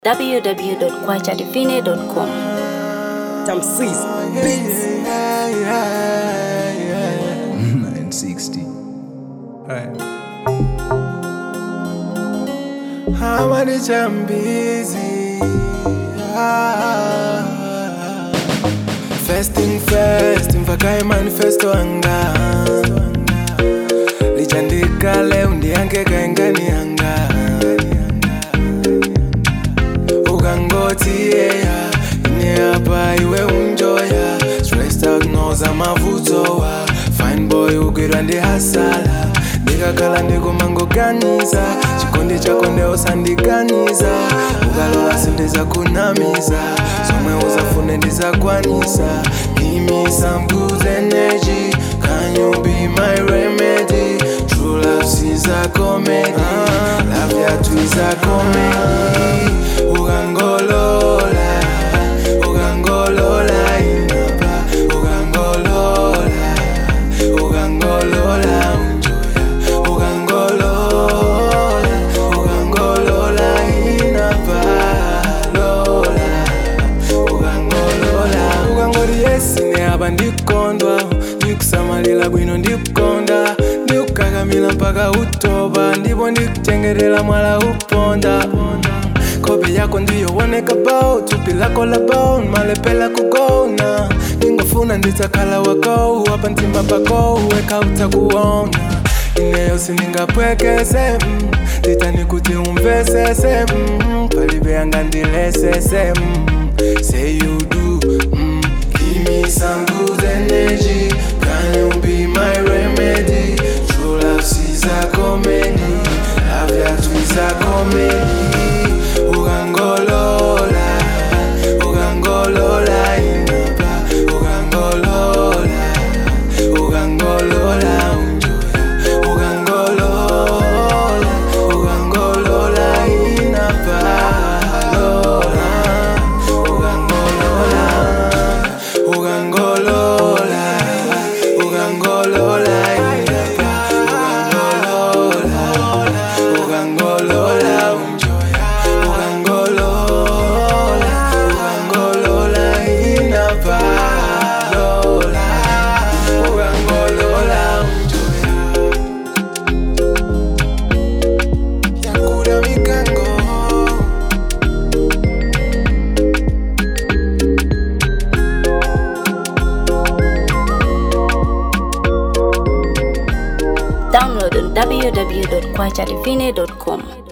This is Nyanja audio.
www.kwachadivine.com. Tamsis Beats. 960. Hamadi Chambizi. Ah. Fasting fast, mfakae manifesto anga lichandika leo ndiyange kaengani anga ukangoti yeya ine apa iwe unjoya stressed out noza mavutowa fine boy ugwirwa ndi hasala ndikakhala ndikumangoganiza chikondi chako ndeosandiganiza ukalola sindiza kunamiza zomwe uzafune ndizakwanisa give me some good energy can you be my remedy true love is a comedy love yathu is a comedy ukangolola ukangolola inapa ukangolola ukangolola unjoya ukangolola ukangolola inapa lola ukangolola ukangoti yesine apa ndikondwa ndikusamalira bwino ndikukonda ndikukakamila mpaka utoba ndipo ndikuchengetera mwala uponda kope yako ndiyowoneka bao thupi lako la bao malepela kugona ndingofuna ndidzakhala wako apa mtima pako weka utakuona ineyo sindingapwekese mm, titani kuti umvesese mm, palibe yanga ndilesese mm, say you do mm, give me some good energy can you be my remedy true love is a comedy love yathu is a comedy ukangolola ukangolola inapa ukangolola ukangolola unjoya ukangolola ukangolola inapa lola ukangolola ukangolola ukangolola inapa ukangolola ukangolola unjoya ukangolola ukangolola inapa lola ukangolola unjoya yakura mikango Download on www.kwachadivine.com.